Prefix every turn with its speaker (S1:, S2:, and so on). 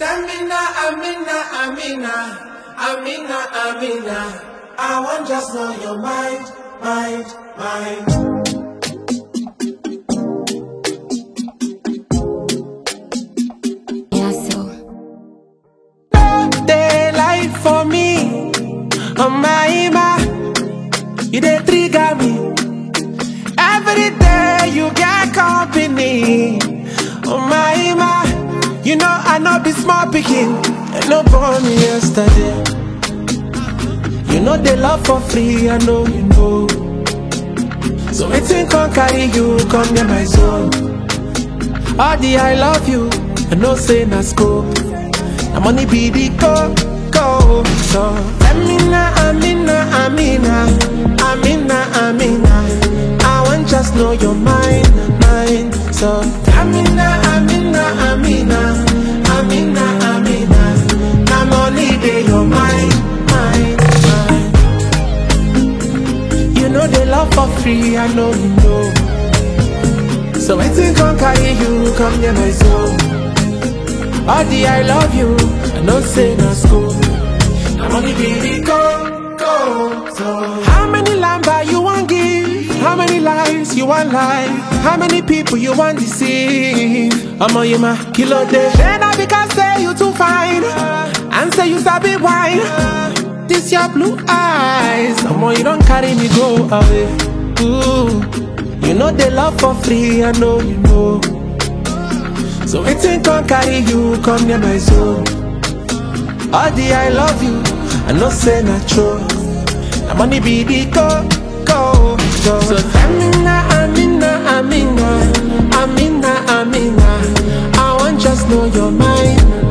S1: Amina, Amina, Amina, Amina, Amina. I want just know your mind, mind, mind.
S2: Yeah, so
S1: Daylight for me, oh my, my. You dey trigger me. Every day you get company, oh my, my. You know I know be small picking, and no born me yesterday. You know they love for free, I know you know. So waiting can carry you, come near my zone. All the I love you, I know say na scope. Na money be the go, go. So Amina, Amina, Amina, Amina, Amina. I want just know your mind, mind. So Amina, Amina, Amina, Amina, Amina. Na money be your mind, mind, mind. You know they love for free, I know you know. So waiting can carry you, come near my soul. All the I love you, I know say na school. I'm only baby go, go. So how many lamba you want give? How many lies you want lie? How many people you want deceive? I'm on you my kilo day. Then I because say you too fine, and say you sabi wine. This your blue eyes, I'm on you don't carry me go away. Ooh, you know they love for free, I know you know. So waiting can carry you, come near my soul. All the I love you, I know say not true. Na money be the go, go, go. So Amina, Amina, Amina, Amina, Amina. I want just know your mind,